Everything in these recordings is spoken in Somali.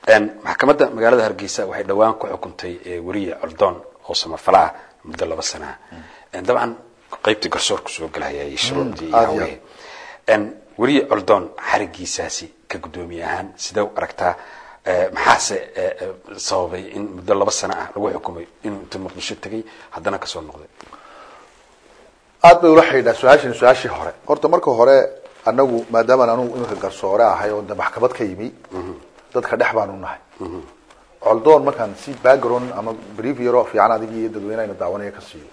maxkamadda magaalada hargeysa waxay dhowaan ku xukuntay weriye coldoon oo samafala ah muddo laba sana ah dabcan qaybtii garsoorku soo gelhayay shuruucdii iyo hawlihii weriye coldoon xarigiisaasi ka guddoomiye ahaan sidee u aragtaa maxaase sababay in muddo laba sano ah lagu xukumay inuu inta muqdisho tegay haddana kasoo noqday aad bay ula xidhiidhaa su-aashani su-aashii hore horta marka hore anagu maadaamaan anugu iminka garsoore ahay oo de maxkamad ka yimi dadka dhex baan u nahay coldoon markaan si background ama brief yaro fiican adigii iyo dadweynehayna daawanaya ka siiyo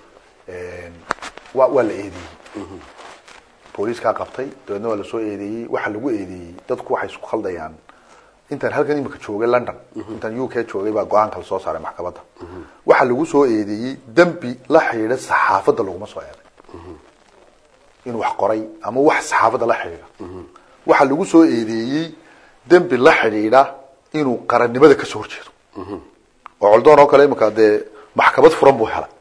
wa waa la eedeeyey booliiskaa qabtay dabeedna waa lasoo eedeeyey waxa lagu eedeeyey dadku waxay isku khaldayaan intaan halkan imika joogay london intaan u k joogay baa go-aanka lasoo saaray maxkamadda waxa lagu soo eedeeyey dembi la xidhiidha saxaafadda laguma soo eeday inuu wax qoray ama wax saxaafadda la xidhiidha waxa lagu soo eedeeyey dembi la xidhiidha inuu qarannimada kasoo horjeedo oo coldoon oo kale imika dee maxkamad furan buu helay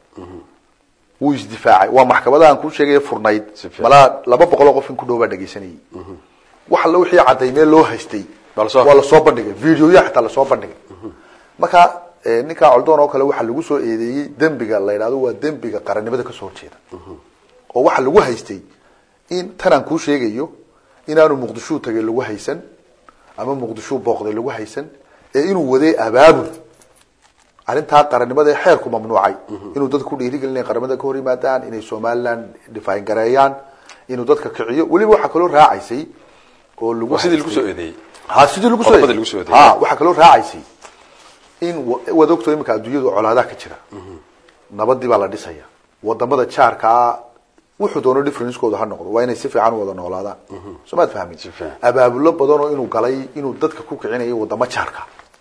wuu isdifaacay waa maxkamada aan kuu sheegaya furnayd malaa laba boqol oo qof in ku dhow baa dhegaysanayay wax alla wixii cadaymee loo haystay waa lasoo bandhigay videoya xitaa lasoo bandhigay marka ninkaa coldoon oo kale waxaa lagu soo eedeeyey dembiga la yidhahdo waa dembiga qarannimada kasoo horjeeda oo waxa lagu haystay in tanaan kuu sheegayo inaanu muqdishuu tagay lagu haysan ama muqdishuu booqday lagu haysan ee inuu waday abaabul arrintaa qarannimada ee xeerku mamnuucay inuu dadka ku dhiirigelinaya qaramada ka hor yimaadaan inay somaliland dhifaayn gareeyaan inuu dadka kiciyo weliba waxaa kaloo raacaysay oo lagu sidii lagu soo eedeeyey ha sidii lagu Qodobada lagu soo soo eedeeyey. ha waxaa kaloo raacaysay in wa- waad ogto imika adduunyadu colaadaha ka jira nabadii baa la dhisaya wadamada jaarkaa wuxuu doono differencekooda ha noqdo waa inay si fiican u wada noolaadaan soo maad fahmin Si fiican. abaabulo badan oo inuu galay inuu dadka ku kicinayo wadamo jaarka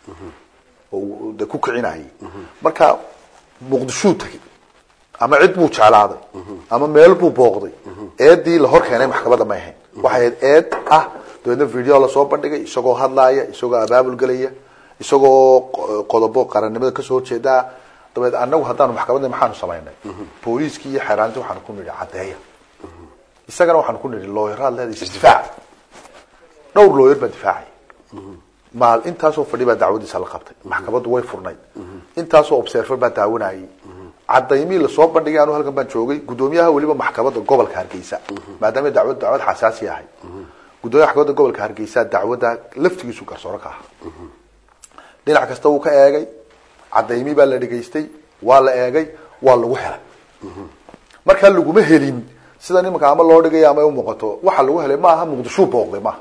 oo uu de ku kicinayay marka muqdishuu tegay ama cid buu jeclaaday ama meel buu booqday eedii la hor keenay maxkamadda may ahayn waxay ahayd eed ah dabeedna video lasoo bandhigay isagoo hadlaaya isagoo abaabul gelaya isagoo qo- qodobo qarannimada kasoo horjeedaa dabeed anagu haddaanu maxkamadda maxaanu samaynay booliiskii iyo xeeraanti waxaanu ku nidhi caddeeya isagana waxaanu ku nidhi looyaraad leedahay isdifaac dhowr looyar baa difaacay maal intaasoo fadhi baa dacwadiisa la qabtay maxkamaddu way furnayd intaasoo observer baa daawanayay cadaymii lasoo bandhigay anu halkan baan joogay guddoomiyaha weliba maxkamadda gobolka hargeysa maadaama dacwad dacwad xasaasi ahay guddoomiyaha maxkamadda gobolka hargeysa dacwadda laftigiisu garsooro ka aha dhinac kasta wuu ka eegay cadaymii baa la dhegaystay waa la eegay waa lagu helay markaa laguma helin sida nimanka ama loo dhigay ama ay umuuqato waxa lagu helay maaha muqdishuu booqday maaha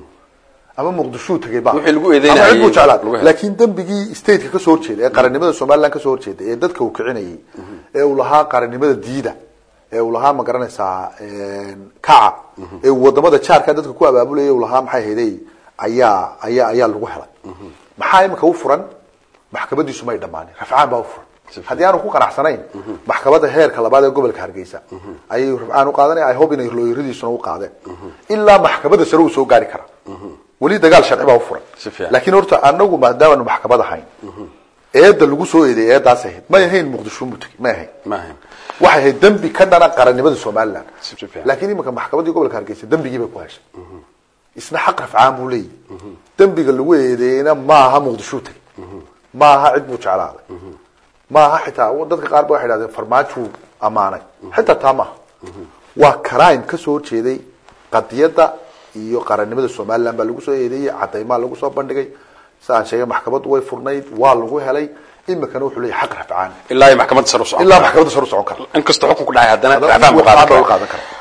ama muqdishuu tegay maaha Wixii lagu eedeynayay ama cid buu jeclaa lagu helay. laakiin dembigii stateka kasoo horjeeda ee qarannimada somaliland kasoo horjeeda ee dadka uu kicinayay ee uu lahaa qarannimada diida ee uu lahaa ma garanaysaa kaca ee uu wadamada jaarka dadka ku abaabulaya uu lahaa maxay hayday ayaa ayaa ayaa lagu helay maxaa imika u furan maxkamadiisu may dhammaanin rafcaan baa u furan haddii aanu ku qanacsanayn maxkamadda heerka labaad ee gobolka hargeysa ayay rafcaan u qaadanaya i hope inay looyaradiisuna u qaadeen ilaa maxkamadda sare uu soo gaari karaa weli dagaal sharci baa u furan Si fiican. laakiin horta anagu maadaamaanu maxkamad ahayn eedda lagu soo eedeeyay eeddaas ahayd may ahayn muqdisho mutegi may ahayn ma ahayn waxay ahayd dembi ka dhana qarannimada somaliland Si fiican. laakiin iminka maxkamaddii gobolka hargeysa dembigii bay ku heshay isna xaq rafcaan buu leeyahy dembiga lagu eedeeyeyna maaha muqdishuu tegay maaha cid buu jeclaaday maaha xitaa dadka qaar ba waxay idhahdeen farmaajuu ammaanay xitaa taa maaha waa crime kasoo horjeeday qadiyadda iyo qarannimada somaliland baa lagu soo eedeeyey cadaymaa lagu soo bandhigay sa aan sheegay maxkamaddu way furnayd waa lagu helay imikana wuxuu leeyahay xaq rafcaan ilaa ay maxkamadda sare u socon ilaa maxkamadda sare u socon kara inkastoo xukun ku dhacay haddana Haddana racfaan buu racfaan qaadan buu karaa qaadan karaa